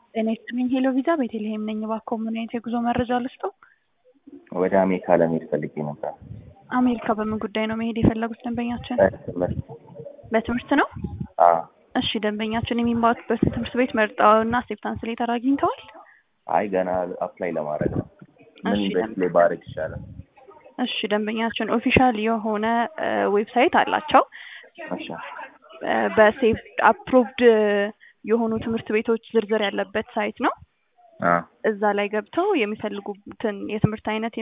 ጤና ይስጥልኝ ሄሎ ቪዛ ቤተልሔም ነኝ። እባክዎ ምን አይነት የጉዞ መረጃ ልስጠው? ወደ አሜሪካ ለመሄድ ፈልጌ ነበር። አሜሪካ በምን ጉዳይ ነው መሄድ የፈለጉት ደንበኛችን? በትምህርት በትምህርት ነው? አዎ። እሺ ደንበኛችን የሚማሩበት ትምህርት ቤት መርጠው እና አክሴፕታንስ ሌተር አግኝተዋል? አይ ገና አፕላይ ለማድረግ ነው። ምን እሺ፣ በስ ላይ ባረግ ይሻላል? እሺ ደንበኛችን ኦፊሻል የሆነ ዌብሳይት አላቸው። እሺ በሴፍ አፕሩቭድ የሆኑ ትምህርት ቤቶች ዝርዝር ያለበት ሳይት ነው። አ እዛ ላይ ገብተው የሚፈልጉትን የትምህርት አይነት